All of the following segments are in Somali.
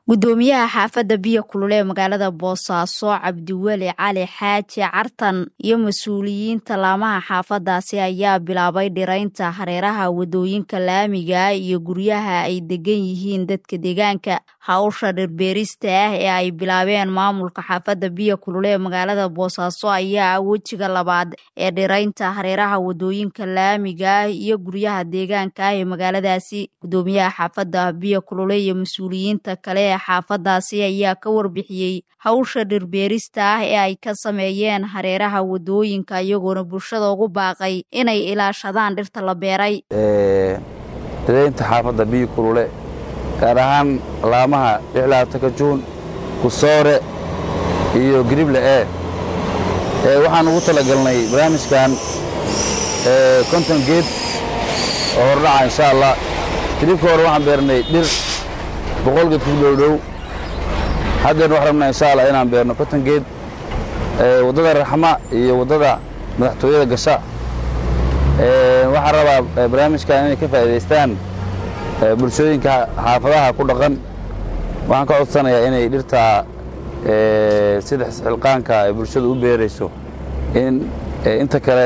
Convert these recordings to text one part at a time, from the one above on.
gudoomiyaha xaafadda biyo kulule ee magaalada boosaaso cabdiweli cali xaaji cartan iyo mas-uuliyiinta laamaha xaafadaasi ayaa bilaabay dhiraynta hareeraha wadooyinka laamiga iyo guryaha ay degan yihiin dadka deegaanka hawsha dhirbeerista ah ee ay bilaabeen maamulka xaafadda biyo kulule ee magaalada boosaaso ayaa ah wejiga labaad ee dhiraynta hareeraha wadooyinka laamiga iyo guryaha deegaanka ah ee magaaladaasi gudoomiyaha xaafadda biyo kulule iyo mas-uuliyiinta kale ee xaafadaasi ayaa ka warbixiyey hawsha dhirbeerista ah ee ay ka sameeyeen hareeraha wadooyinka iyagoona bulshada ugu baaqay inay ilaashadaan dhirta la beeray dhiraynta xaafadda biyo kulule gaar ahaan laamaha lixlaatanka juun kusoore iyo girible e waxaan ugu talagalnay barnaamijkan konton geed oo hordhaca insha allah hilibka hore waxaan beernay dhir boqol geed ku dhowdhow haddeer waxaan rabnaa insha allah inaan beerno konton geed waddada raxma iyo waddada madaxtooyada gasha waxaan rabaa barnaamijkan inay ka faa'iidaystaan bulshooyinka xaafadaha ku dhaqan waxaan ka codsanayaa inay dhirtaa sida xilqaanka ay bulshadu u beerayso in inta kale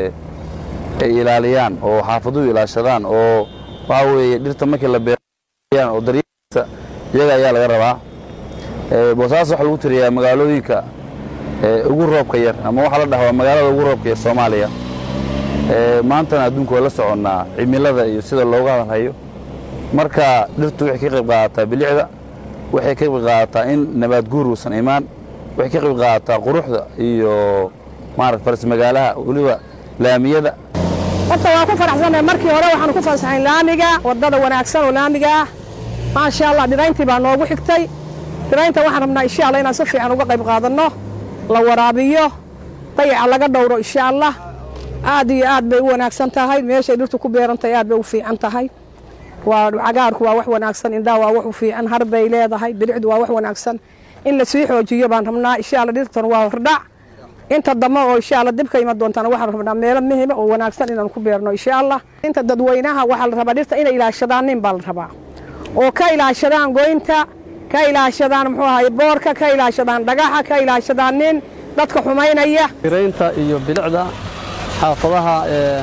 ay ilaaliyaan oo xaafaduhu ilaashadaan oo waxaa weeye dhirta markii la beerayaan oo daryeelkiisa iyaga ayaa laga rabaa boosaaso waxaa lagu tiriyaa magaalooyinka ugu roobka yar ama waxaa la dhaha waa magaalada ugu roobka yar soomaaliya maantana adduunku waa la soconnaa cimilada iyo sida looga hadalhayo marka dhirtu waxay ka qayb qaadataa bilicda waxay ka qayb qaadataa in nabaad guur uusan imaan waxay ka qayb qaadataa quruxda iyo maarata faras magaalaha weliba laamiyada horta waan ku faraxsanahay markii hore waxaanu ku fasaxayn laamiga waddada wanaagsan oo laamiga ah maasha allah dhirayntii baa noogu xigtay dhiraynta waxaan rabnaa insha allah inaan si fiican uga qayb qaadanno la waraabiyo dayaca laga dhowro insha allah aad iyo aad bay u wanaagsan tahay meeshay dhirtu ku beerantahay aad bay u fiican tahay waa cagaarku waa wax wanaagsan indhaha waa wax u fiican har bay leedahay bilicdu waa wax wanaagsan in la sii xoojiyo baan rabnaa insha alla dhirtan waa hordhac inta dambe oo insha alla dib ka iman doontana waxaan rabnaa meelo muhima oo wanaagsan inaan ku beerno insha allah inta dadweynaha waxaa la rabaa dhirta inay ilaashadaan nin baa la rabaa oo ka ilaashadaan goynta ka ilaashadaan muxuu ahaye boorka ka ilaashadaan dhagaxa ka ilaashadaan nin dadka xumaynaya dhiraynta iyo bilicda xaafadaha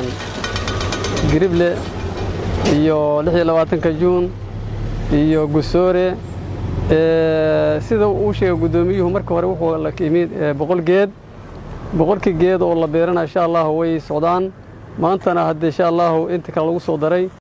girible iyo lixiyo labaatanka juun iyo gusoore sida uu sheegay guddoomiyuhu markii hore wuxuu la yimid boqol geed boqolkii geed oo la beerana insha allahu way socdaan maantana hadde insha allahu inta kale lagu soo daray